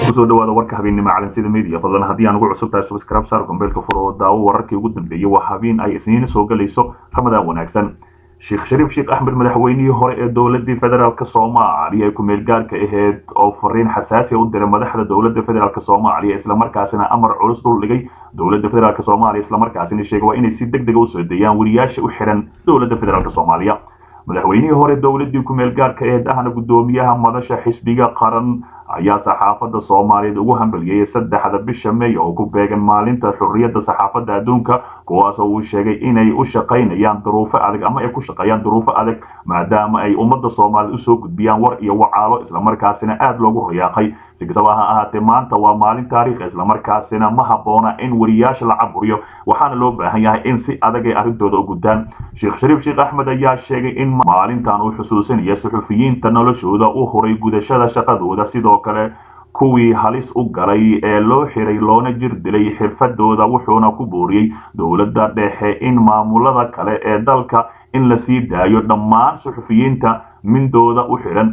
kusoo dhawaada warka habeennimo calansida media fadlan haddii aan ugu cusub tahay subscribe saar gombeelka fur oo daawo wararkii ugu dambeeyey waa habeen ay isniin soo galayso ramadaan wanaagsan sheekh shariif sheekh axmed madaxweynihii hore ee dowladii federaalk soomaaliya ee ku-meel gaarka aheyd oo fariin xasaasiya u diray madaxda dowladda federaalk soomaaliya islamarkaasina amar culus dul dhigay dowladda federaalk soomaaliya islamarkaasina sheegay waa inay si deg dega usoo deeyaan wariyaasha u xiran dowladda federaalk soomaaliya madaxweynihii hore dowladii ku-meel gaarka aheyd ahna guddoomiyaha madasha xisbiga qaran ayaa saxaafadda soomaaliyeed ugu hambalyeeyay saddexda bisha may oo ku beegan maalinta xurriyadda saxaafadda adduunka kuwaasoo uu sheegay inay u shaqaynayaan duruufo adag ama ay ku shaqeeyaan duruufo adag maadaama ay ummadda soomaaliyed usoo gudbiyaan war iyo wacaalo islamarkaasina aada loogu riyaaqay si kastaba ha ahaatee maanta waa maalin taariikh islamarkaasina ma habboona in wariyaasha la caburiyo waxaana loo baahan yahay in si adag ay arrintooda u gudaan sheekh shariif sheekh axmed ayaa sheegay in maalintan uu xusuusinaya suxufiyiinta noloshooda u huray gudashada shaqadooda sidoo kale kuwii halis u galay ee loo xiray loona jir dilay xirfadooda wuxuuna ku booriyey dowladda dhexe in maamulada kale ee dalka in la sii daayo dhammaan suxufiyiinta mindooda u xiran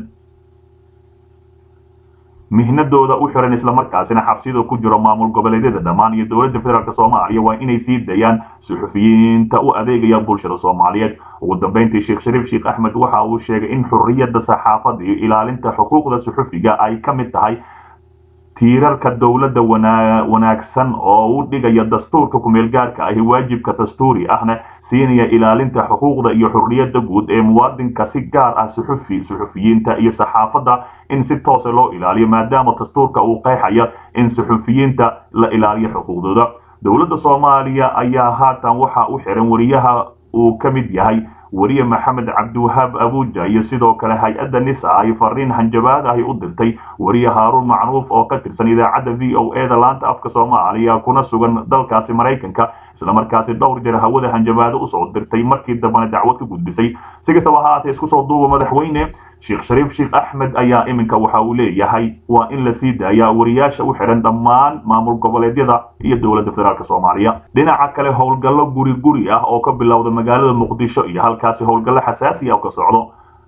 mihnadooda u xiran islamarkaasina xabsida ku jiro maamul goboleedyada dhammaan iyo dowladda federaalk soomaaliya waa inay sii dayaan suxufiyiinta u adeegaya bulshada soomaaliyeed ugu dambeyntii sheekh shariif sheekh axmed waxa uu sheegay in xurriyadda saxaafadda iyo ilaalinta xuquuqda suxufiga ay ka mid tahay tiirarka dowladda wanaagsan oo u dhigaya dastuurka ku-meel gaarka ahi waajibka dastuuri ahna siinaya ilaalinta xuquuqda iyo xurriyadda guud ee muwaadinka si gaar ah suxufi suxufiyiinta iyo saxaafadda in si toose loo ilaaliyo maadaama dastuurka uu qeexaya in suxufiyiinta la ilaaliyo xuquuqdooda dowladda soomaaliya ayaa haatan waxa u xiran wariyaha uu ka mid yahay weriye maxamed cabdiwahaab abuuja iyo sidoo kale hay-adda nisa ay fariin hanjabaad ahi u dirtay weriye haaruun macruuf oo ka tirsan idaacadda v o e da laanta afka soomaaliya kuna sugan dalkaasi maraykanka islamarkaasi dhowr jeer hawada hanjabaado usoo dirtay markii dambena dacwad ka gudbisay si kastaba haatee isku soo duuba madaxweyne sheekh shariif sheekh axmed ayaa iminka waxa uu leeyahay waa in la sii daayaa wariyaasha u xiran dhammaan maamul goboleedyada iyo dowladda federaalk soomaaliya dhinaca kale howlgallo guri guri ah oo ka bilowda magaalada muqdisho iyo halkaasi howlgallo xasaasi ah oo ka socdo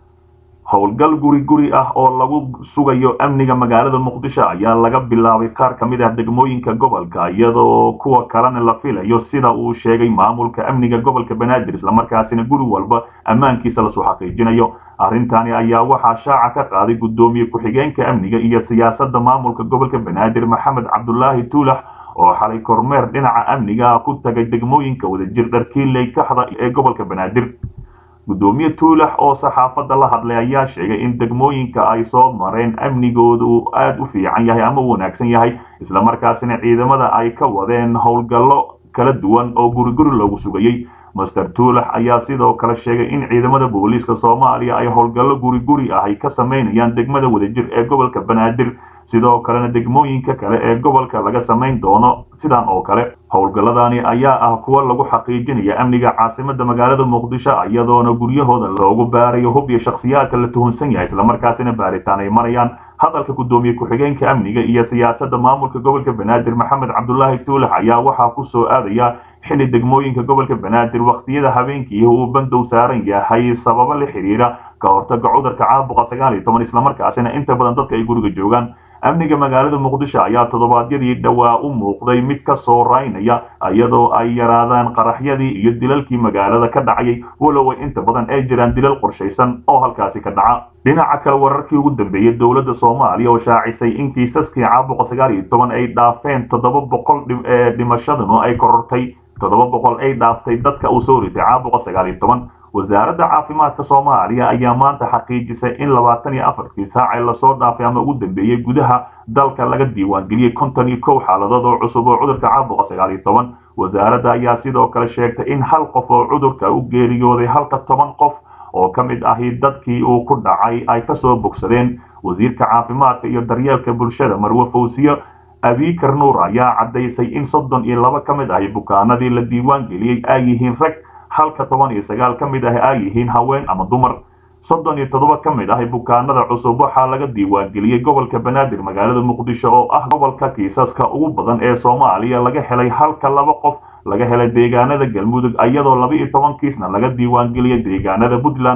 howlgal guri guri ah oo lagu sugayo amniga magaalada muqdisho ayaa laga bilaabay qaar ka mid ah degmooyinka gobolka iyadoo kuwa kalena la filayo sida uu sheegay maamulka amniga gobolka banaadir islamarkaasina guri walba ammaankiisa lasoo xaqiijinayo arrintani ayaa waxaa shaaca ka qaaday guddoomiye ku-xigeenka amniga iyo siyaasadda maamulka gobolka banaadir maxamed cabdulaahi tuulax oo xalay kormeer dhinaca amniga ah ku tagay degmooyinka wadajir dharkiiley kaxda ee gobolka banaadir guddoomiye tuulax oo saxaafadda la hadlay ayaa sheegay in degmooyinka ay soo mareen amnigooda uu aada u fiican yahay ama u wanaagsan yahay islamarkaasina ciidamada ay ka wadeen howlgallo kala duwan oo guriguri loogu sugayey master tuulax ayaa sidoo kale sheegay in ciidamada booliiska soomaaliya ay howlgallo guri guri ah ay ka samaynayaan degmada wadajir ee gobolka banaadir sidoo kalena degmooyinka kale ee gobolka laga samayn doono sidan oo kale howlgalladani ayaa ah kuwa lagu xaqiijinaya amniga caasimadda magaalada muqdisho iyadoona guryahooda loogu baarayo hub iyo shakhsiyaadka la tuhunsan yahay islamarkaasina baaritaan ay marayaan hadalka guddoomiye ku-xigeenka amniga iyo siyaasadda maamulka gobolka banaadir maxamed cabdulaahi tuulax ayaa waxaa ku soo aadaya xilli degmooyinka gobolka banaadir wakhtiyada habeenkii uu bandow saaran yahay sababo la xiriira ka hortaga cudurka caabuqa sagaal iyo toban islamarkaasina inta badan dadka ay guriga joogaan amniga magaalada muqdisho ayaa toddobaadyadii dhowaa u muuqday mid ka soo raynaya iyadoo ay yaraadaan qaraxyadii iyo dilalkii magaalada ka dhacayay walow ay inta badan ay jiraan dilal qorshaysan oo halkaasi ka dhaca dhinaca kale wararkii ugu dambeeyey dowladda soomaaliya oo shaacisay in kiisaskii caabuqa sagaal iyo toban ay dhaafeen toddoba boqol dhimashadanu ay korortay toddoba boqol ay dhaaftay dadka uu soo ritay caabuqa sagaal iyo toban wasaaradda caafimaadka soomaaliya ayaa maanta xaqiijisay in labaatan iyo afartii saac ee lasoo dhaafay ama ugu dambeeyey gudaha dalka laga diiwaangeliyey konton iyo kow xaaladood oo cusub oo cudurka caabuqa sagaal iyo toban wasaaradda ayaa sidoo kale sheegtay in hal qof oo cudurka u geeriyooday halka toban qof oo ka mid ahi dadkii uu ku dhacay ay kasoo bogsadeen wasiirka caafimaadka iyo daryeelka bulshada marwe fawsiye abiikar nuur ayaa caddaysay in soddon iyo laba ka mid ahi bukaanadii la diiwaan geliyey ay yihiin rag halka toban iyo sagaal ka mid ah ay yihiin haween ama dumar soddon iyo toddoba ka mid ah bukaanada cusub waxaa laga diiwaangeliyey gobolka banaadir magaalada muqdisho oo ah gobolka kiisaska ugu badan ee soomaaliya laga helay halka laba qof laga helay deegaanada galmudug iyadoo laba iyo toban kiisna laga diiwaangeliyey deegaanada puntland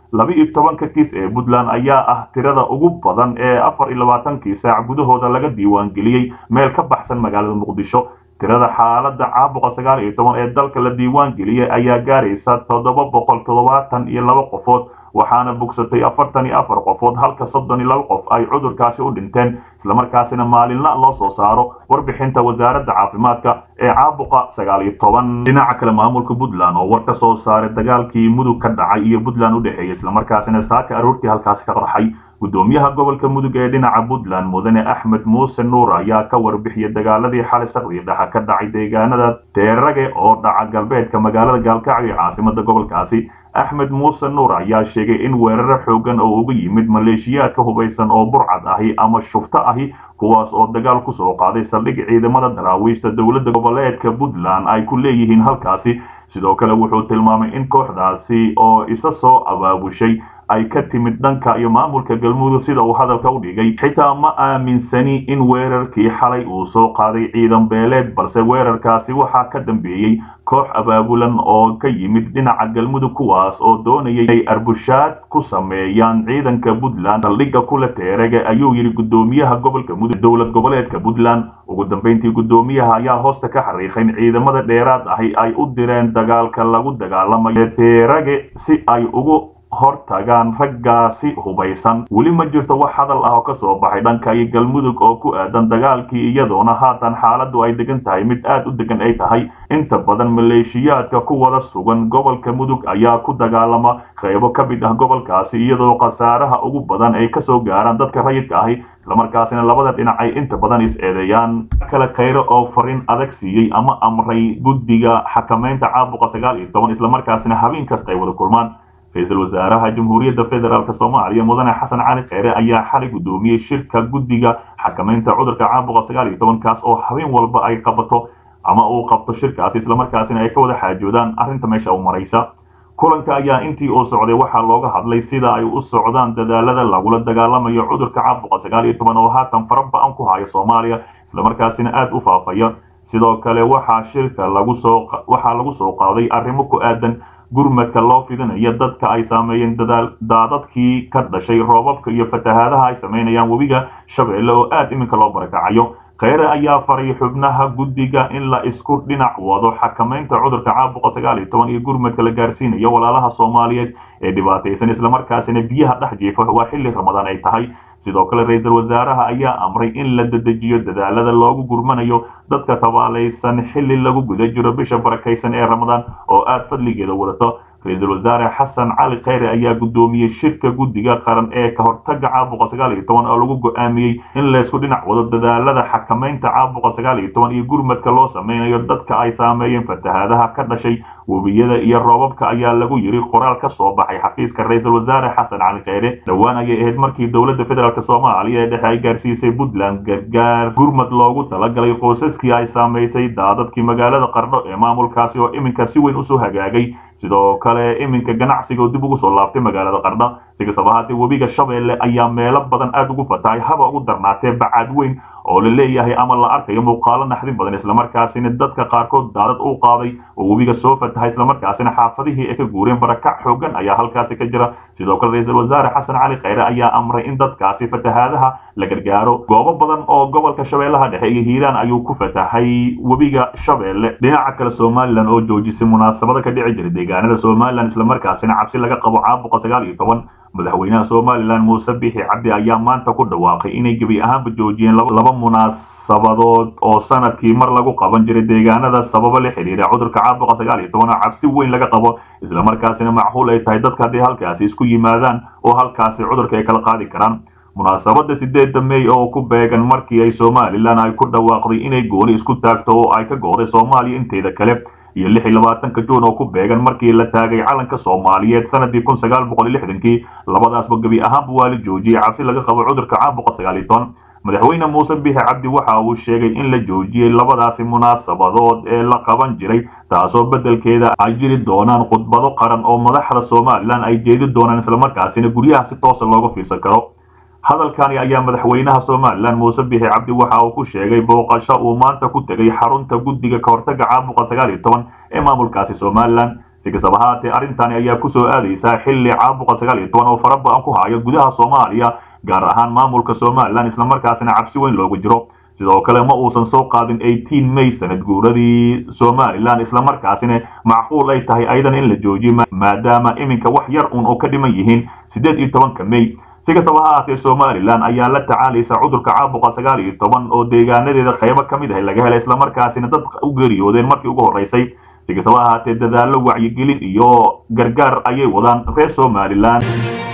laba-iyo tobanka kiis ee puntland ayaa ah tirada ugu badan ee afar iyo labaatankii saac gudahooda laga diiwaangeliyey meel ka baxsan magaalada muqdisho tirada xaaladda caabuqa sagaal iyo toban ee dalka la diiwaan geliyey ayaa gaaraysa toddoba boqol toddobaatan iyo laba qofood waxaana bogsatay afartan iyo afar qofood halka soddon iyo laba qof ay cudurkaasi u dhinteen islamarkaasina maalinla loo soo saaro warbixinta wasaaradda caafimaadka ee caabuqa sagaal iyo toban dhinaca kale maamulka puntland oo war ka soo saaray dagaalkii mudug ka dhacay iyo puntland u dhexeeyay islamarkaasina saaka aroortii halkaasi ka qarxay gudoomiyaha gobolka mudug ee dhinaca puntland mudane axmed muuse nuur ayaa ka warbixiyay dagaaladii xalay saqdii dhaxa ka dhacay deegaanada teerage oo dhaca galbeedka magaalada gaalkacyo ee caasimada gobolkaasi axmed muuse nuur ayaa sheegay in weeraro xoogan oo uga yimid maleeshiyaadka hubaysan oo burcad ahi ama shufto ahi kuwaas oo dagaal ku soo qaaday saldhig ciidamada daraawiishta dowladda goboleedka puntland ay ku leeyihiin halkaasi sidoo kale wuxuu tilmaamay in kooxdaasi oo isa soo abaabushay ay ka timid dhanka iyo maamulka galmudug sida uu hadalka u dhigay xitaa ma aaminsani in weerarkii xalay uu soo qaaday ciidan beeleed balse weerarkaasi waxaa ka dambeeyey koox abaabulan oo ka yimid dhinaca galmudug kuwaas oo doonayay inay arbushaad ku sameeyaan ciidanka puntland saldhigga kula teerege ayuu yidhi gudoomiyaha gobolka mudug dowlad goboleedka puntland ugu dambeyntii gudoomiyaha ayaa hoosta ka xariiqay in ciidamada dheeraad ahi ay u direen dagaalka lagu dagaalamayo teerege si ay ugu hor tagaan raggaasi hubaysan weli ma jirto wax hadal ah oo ka soo baxay dhanka iyo galmudug oo ku aadan dagaalkii iyadoona haatan xaaladdu ay degan tahay mid aad u degan ay tahay inta badan maleeshiyaadka ku wada sugan gobolka mudug ayaa ku dagaalama qaybo ka mid ah gobolkaasi iyadoo khasaaraha ugu badan ay kasoo gaaraan dadka rayidka ahi islamarkaasina labada dhinac ay inta badan is-eedeeyaan kale khayre oo fariin adag siiyey ama amray guddiga xakamaynta caabuqa sagaal iyo toban islamarkaasina habeen kasta ay wada kulmaan ra-iisul wasaaraha jamhuuriyadda federaalk soomaaliya mudane xasan cali kheyre ayaa xalay gudoomiyey shirka guddiga xakamaynta cudurka caabuqa sagaal iyo tobankaas oo habeen walba ay qabato ama uu qabto shirkaasi islamarkaasina ay ka wada xaajoodaan arrinta meesha u maraysa kulanka ayaa intii uu socday waxaa looga hadlay sida ay u socdaan dadaalada lagula dagaalamayo cudurka caabuqa sagaal iyo toban oo haatan fara ba-an ku haya soomaaliya islamarkaasina aada u faafaya sidoo kale waxaa shirka lagu soo waxaa lagu soo qaaday arrimo ku aadan gurmadka loo fidinayo dadka ay saameeyeen daadadkii ka dhashay roobabka iyo fatahaadaha ay samaynayaan webiga shabeelle oo aad iminka loo barakacayo kheyre ayaa faray xubnaha guddiga in la isku dhinac wado xakamaynta cudurka caabuqa sagaal iyo toban iyo gurmadka la gaarsiinayo walaalaha soomaaliyeed ee dhibaataysan islamarkaasina biyaha dhex jiifa waa xilli ramadaan ay tahay sidoo kale ra-iisul wasaaraha ayaa amray in la dedejiyo dadaalada loogu gurmanayo dadka tabaalaysan xilli lagu guda jiro bisha barakaysan ee ramadaan oo aad fadligeeda wadato ra-iisul wasaare xasan cali kheyre ayaa gudoomiyey shirka guddiga qaran ee ka hortaga caabuqa sagaal iyo toban oo lagu go-aamiyey in laysku dhinac wado dadaalada xakamaynta caabuqa sagaal iyo toban iyo gurmadka loo sameynayo dadka ay saameeyeen fatahaadaha ka dhashay webiyada iyo roobabka ayaa lagu yiri qoraal ka soo baxay xafiiska ra-iisul wasaare xasan cali kheyre dhowaan ayay ahayd markii dowladda federaalk soomaaliya ee dhexe ay gaarsiisay puntland gargaar gurmad loogu talagalay qoysaskii ay saamaysay daadadkii magaalada qardho ee maamulkaasi oo iminka si weyn usoo hagaagay sidoo kale iminka ganacsiga oo dib ugu soo laabtay magaalada qardha si kastaba haatee webiga shabeelle ayaa meelo badan aada ugu fatahay haba ugu darnaatee bacaad weyn oo la leeyahay ama la arkayo muuqaalo naxdin badan islamarkaasina dadka qaarkood daadad u qaaday oo webiga soo fatahay islamarkaasina xaafadihii ay ka guureen barakac xoogan ayaa halkaasi ka jira sidoo kale ra-iisul wasaare xasan cali kheyre ayaa amray in dadkaasi fatahaadaha la gargaaro goobo badan oo gobolka shabeellaha dhexe iyo hiiraan ayuu ku fatahay webiga shabeelle dhinaca kale somalilan oo joojisay munaasabada ka dhici jiray deegaanada somalilan islamarkaasina cabsi laga qabo caabuqa sagaal iyo toban madaxweynaha somalilan muuse bixi cabdi ayaa maanta ku dhawaaqay inay gebi ahaanba joojiyeen laba munaasabadood oo sanadkii mar lagu qaban jiray deegaanada sababo la xidhiira cudurka caabuqa sagaal iyo toban oo cabsi weyn laga qabo islamarkaasina macquul ay tahay dadka haddii halkaasi isku yimaadaan oo halkaasi cudurka ay kala qaadi karaan munaasabada sideedda mey oo ku beegan markii ay somalilan ay ku dhawaaqday inay gooni isku taagto oo ay ka go'day soomaaliya inteeda kale iyo lix iyo labaatanka juun oo ku beegan markii la taagay calanka soomaaliyeed sanadii kun sagaal boqol iyo lixdankii labadaasba gebi ahaanba waa la joojiyey cabsi laga qabo cudurka caabuqa sagaal iyo toban madaxweyne muuse bixi cabdi waxa uu sheegay in la joojiyey labadaasi munaasabadood ee la qaban jiray taasoo beddelkeeda ay jiri doonaan khudbado qaran oo madaxda somalilan ay jeedi doonaan islamarkaasina guryaha si toosa looga fiirsan karo hadalkani ayaa madaxweynaha somalilan muuse bixi cabdi waxa uu ku sheegay booqasho uu maanta ku tegay xarunta guddiga ka hortaga caabuqa sagaal iyo toban ee maamulkaasi somalilan si si kastaba haatee arrintani ayaa kusoo aadaysaa xilli caabuqa sagaal iyo toban oo fara ba-an ku haya gudaha soomaaliya gaar ahaan maamulka somalilan islamarkaasina cabsi weyn looga jiro sidoo kale ma uusan soo qaadin eighteen may sanad guuradii somalilan islamarkaasina macquul ay tahay ayadan in la joojiyo maadaama iminka wax yar un oo ka dhiman yihiin siddeed iyo tobanka may si kastaba ha ahaatee somalilan ayaa la tacaalaysa cudurka caabuqa sagaal iyo toban oo deegaanadeeda qaybo ka mid ah laga helay islamarkaasina dad u geeriyoodeen markii ugu horreysay si kastaba ha ahaatee dadaallo wacyigelin iyo gargaar ayay wadaan reer somalilan